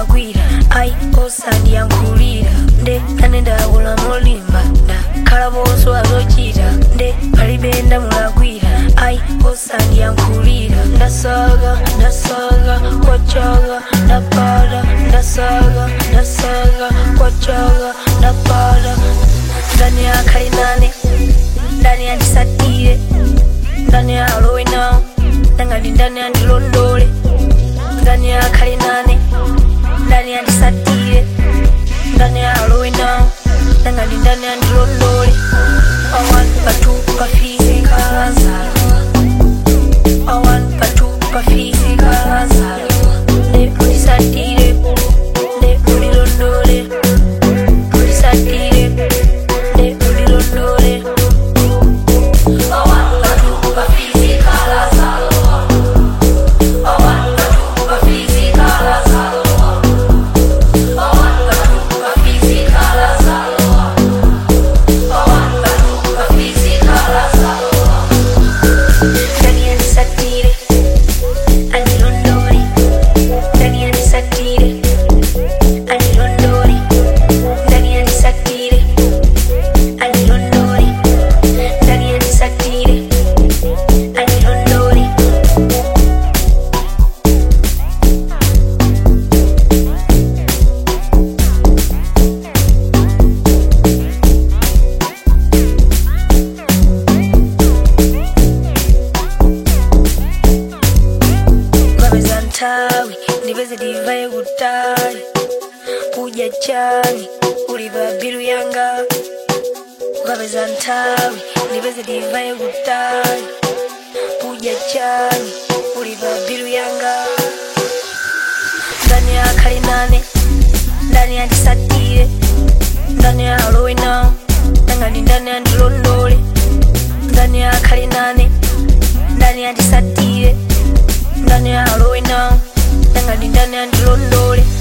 mulakwira ayi osandiyankhulira nde ane ndakula molimba ndakhala bonso azochita nde palibe ndamulakwira ayi osandiyankhulira ndasaga ndasaga kwachaga ndapata ndasaga ndasaga kwachaga ndapata ndani akhali nane ndani andisatire ndani alowe nawo ndangati ndani andilondole ndani akhali nane ndani andisatire ndani alowe nawo ndangati ndani andilondole awan patu pafisikazalo awan patu pafisikazalo ne undisatire ne undilondole undisatire ne undilondole awan patu pafisikazalo awan patu pafisikazalo awan patu pafisikazalo awan patu pafisikazalo ndani andisatire andilondole ndani andisatire andilondole ndani andisatire andilondole ndani andisatire andilondole ngapeza nthawi ndipeze ndivaye kutali kudya chani ulipa bilu yanga ukapeza nthawi ndipeze ndivaye kutali kudya chani ulipa bilu yanga ndani akhali nane ndani andisatire ndani alowe nawo ndangati ndani andilondole ndani akhali nane ndani andisatire ndani alowe nawo ndangati ndani andilondole